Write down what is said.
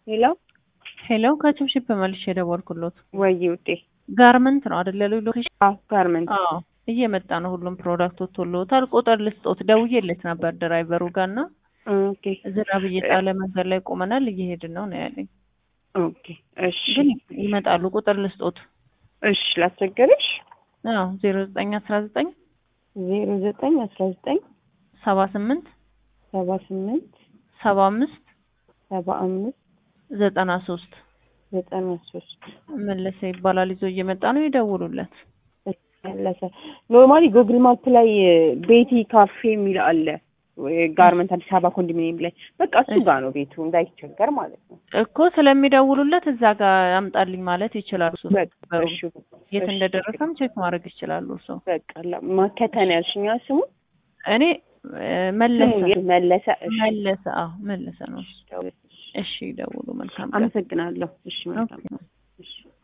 ሄሎ ሄሎ ከችብችብ መልሼ የደወልኩሎት ወይ ውዴ። ጋርመንት ነው አይደለ? ሎኬሽን አዎ ጋርመንት። አዎ እየመጣ ነው። ሁሉም ፕሮዳክት ወጥቶልዎታል። ቁጥር ልስጦት ደውዬለት ነበር ድራይቨሩ ጋር እና ኦኬ ዝናብ እየጣለ መንገድ ላይ ቆመናል እየሄድን ነው ነው ያለኝ። ኦኬ እሺ ግን ይመጣሉ። ቁጥር ልስጦት። እሺ ላስቸገርሽ። አዎ ዜሮ ዘጠኝ አስራ ዘጠኝ ዜሮ ዘጠኝ አስራ ዘጠኝ ሰባ ስምንት ሰባ ስምንት ሰባ አምስት ሰባ አምስት ዘጠና ሶስት ዘጠና ሶስት መለሰ ይባላል። ይዞ እየመጣ ነው። ይደውሉለት። መለሰ ኖርማሊ ጉግል ማፕ ላይ ቤቲ ካፌ የሚል አለ ጋርመንት አዲስ አበባ ኮንዶሚኒየም ላይ በቃ እሱ ጋር ነው ቤቱ እንዳይቸገር ማለት ነው እኮ ስለሚደውሉለት እዛ ጋር አምጣልኝ ማለት ይችላሉ። እሱ በቃ እሺ የት እሺ፣ እንደደረሰም ቼክ ማድረግ ይችላሉ። እርሶ በቃ ማከተን ያልሽኛ ስሙ እኔ እ መለሰ ስሙ መለሰ እሺ መለሰ አዎ መለሰ ነው። እሱ። እሺ ይደውሉ። መልካም ቀን። አመሰግናለሁ እሺ መልካም ኦኬ። እሺ